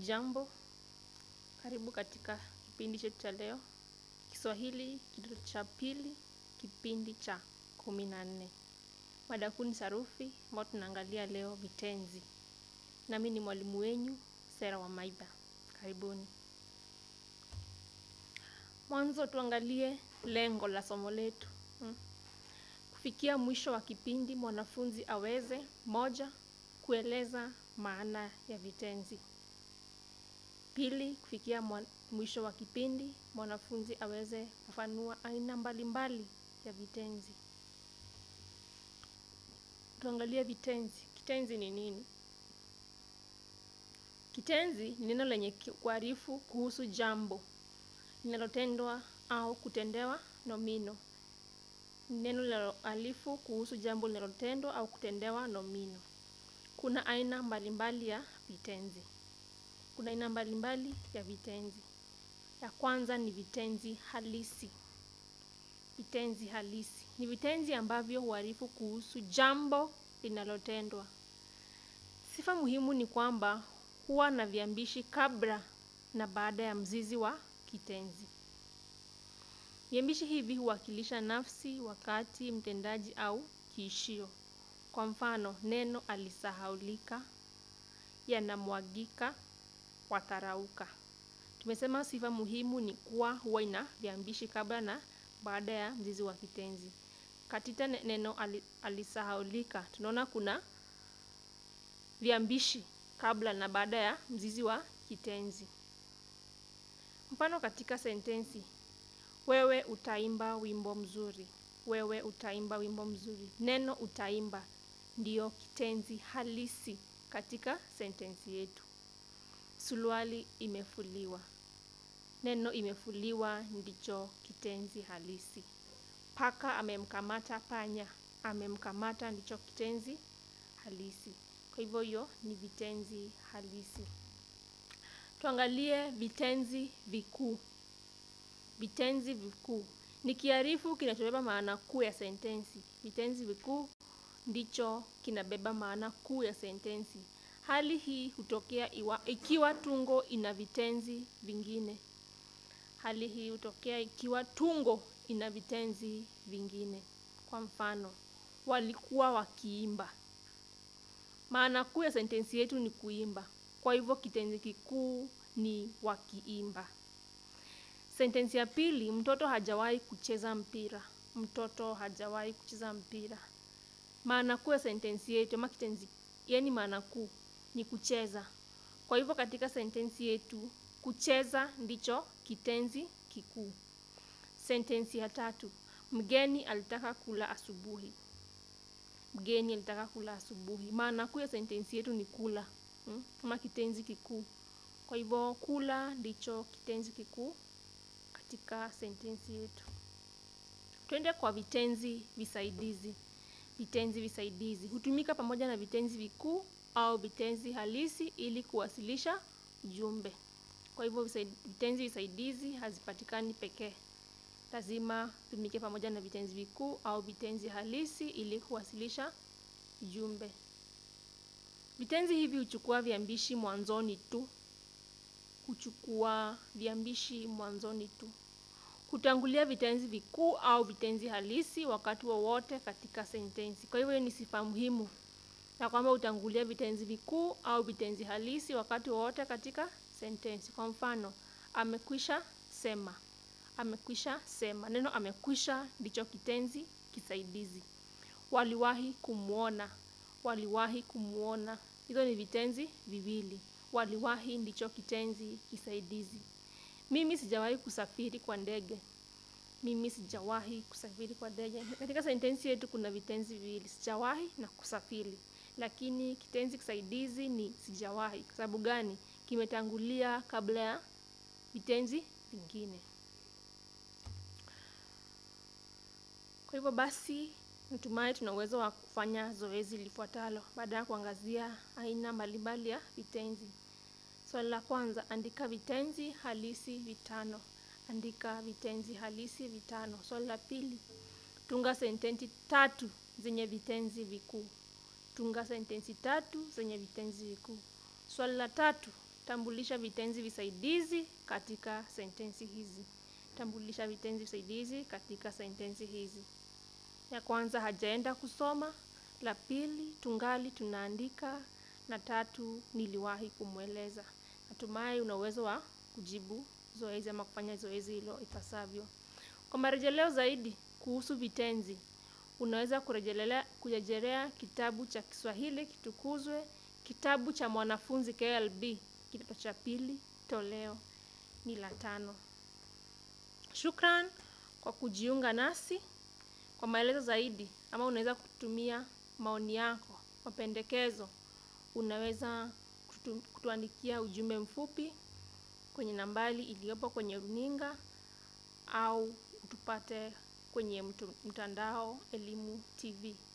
Jambo, karibu katika kipindi chetu cha leo, Kiswahili kidato cha pili, kipindi cha kumi na nne. Mada kuu ni sarufi, ambao tunaangalia leo vitenzi. Nami ni mwalimu wenyu, Sera wa Maidha. Karibuni. Mwanzo tuangalie lengo la somo letu. Hmm. Kufikia mwisho wa kipindi, mwanafunzi aweze moja, kueleza maana ya vitenzi. Pili, kufikia mwisho wa kipindi, mwanafunzi aweze kufanua aina mbalimbali ya vitenzi. Tuangalie vitenzi. Kitenzi ni nini? Kitenzi ni neno lenye kuarifu kuhusu jambo linalotendwa au kutendewa nomino. Ni neno linaloarifu kuhusu jambo linalotendwa au kutendewa nomino. Kuna aina mbalimbali ya vitenzi. Kuna aina mbalimbali ya vitenzi. Ya kwanza ni vitenzi halisi. Vitenzi halisi ni vitenzi ambavyo huarifu kuhusu jambo linalotendwa. Sifa muhimu ni kwamba huwa na viambishi kabla na baada ya mzizi wa kitenzi. Viambishi hivi huwakilisha nafsi, wakati, mtendaji au kiishio. Kwa mfano, neno alisahaulika, yanamwagika, watarauka. Tumesema sifa muhimu ni kuwa huwa ina viambishi kabla na baada ya mzizi wa kitenzi. Katika neno alisahaulika, tunaona kuna viambishi kabla na baada ya mzizi wa kitenzi. Mfano katika sentensi, wewe utaimba wimbo mzuri. Wewe utaimba wimbo mzuri. Neno utaimba ndiyo kitenzi halisi katika sentensi yetu. Suruali imefuliwa. Neno imefuliwa ndicho kitenzi halisi. Paka amemkamata panya. Amemkamata ndicho kitenzi halisi. Kwa hivyo hiyo ni vitenzi halisi. Tuangalie vitenzi vikuu. Vitenzi vikuu ni kiarifu kinachobeba maana kuu ya sentensi. Vitenzi vikuu ndicho kinabeba maana kuu ya sentensi. Hali hii hutokea iwa, ikiwa tungo ina vitenzi vingine. Hali hii hutokea ikiwa tungo ina vitenzi vingine. Kwa mfano, walikuwa wakiimba. Maana kuu ya sentensi yetu ni kuimba. Kwa hivyo kitenzi kikuu ni wakiimba. Sentensi ya pili, mtoto hajawahi kucheza mpira. Mtoto hajawahi kucheza mpira. Maana kuu ya sentensi yetu ama kitenzi, yaani maana kuu ni kucheza. Kwa hivyo katika sentensi yetu kucheza ndicho kitenzi kikuu. Sentensi ya tatu, mgeni alitaka kula asubuhi. Mgeni alitaka kula asubuhi. Maana kuu ya sentensi yetu ni kula hmm, kama kitenzi kikuu. Kwa hivyo kula ndicho kitenzi kikuu katika sentensi yetu. Twende kwa vitenzi visaidizi. Vitenzi visaidizi hutumika pamoja na vitenzi vikuu au vitenzi halisi ili kuwasilisha ujumbe. Kwa hivyo vitenzi visaidizi hazipatikani pekee, lazima tumike pamoja na vitenzi vikuu au vitenzi halisi ili kuwasilisha ujumbe. Vitenzi hivi huchukua viambishi mwanzoni tu, huchukua viambishi mwanzoni tu, hutangulia vitenzi vikuu au vitenzi halisi wakati wowote wa katika sentensi. Kwa hivyo ni sifa muhimu na kwamba hutangulia vitenzi vikuu au vitenzi halisi wakati wowote katika sentensi. Kwa mfano, amekwisha sema. Amekwisha sema. Neno amekwisha ndicho kitenzi kisaidizi. Waliwahi kumwona. Waliwahi kumwona. Hizo ni vitenzi viwili. Waliwahi ndicho kitenzi kisaidizi. Mimi sijawahi kusafiri kwa ndege. Mimi sijawahi kusafiri kwa ndege. Katika sentensi yetu kuna vitenzi viwili, sijawahi na kusafiri. Lakini kitenzi kisaidizi ni sijawahi. Kwa sababu gani? Kimetangulia kabla ya vitenzi vingine. Kwa hivyo basi, natumai tuna uwezo wa kufanya zoezi lifuatalo baada ya kuangazia aina mbalimbali ya vitenzi. Swali la kwanza, andika vitenzi halisi vitano. Andika vitenzi halisi vitano. Swali la pili, tunga sentensi tatu zenye vitenzi vikuu. Tunga sentensi tatu zenye vitenzi vikuu. Swali la tatu, Tambulisha vitenzi visaidizi katika sentensi hizi. Tambulisha vitenzi visaidizi katika sentensi hizi. Ya kwanza, hajaenda kusoma. La pili, tungali tunaandika, na tatu, niliwahi kumweleza. Natumai una uwezo wa kujibu zoezi ama kufanya zoezi hilo ipasavyo. Kwa marejeleo zaidi kuhusu vitenzi, unaweza kurejelea kurejelea kitabu cha Kiswahili Kitukuzwe, kitabu cha mwanafunzi KLB kidato cha pili, toleo ni la tano. Shukran kwa kujiunga nasi. Kwa maelezo zaidi ama unaweza kutumia maoni yako, mapendekezo, unaweza kutu, kutuandikia ujumbe mfupi kwenye nambari iliyopo kwenye runinga au utupate kwenye mtu, mtandao Elimu TV.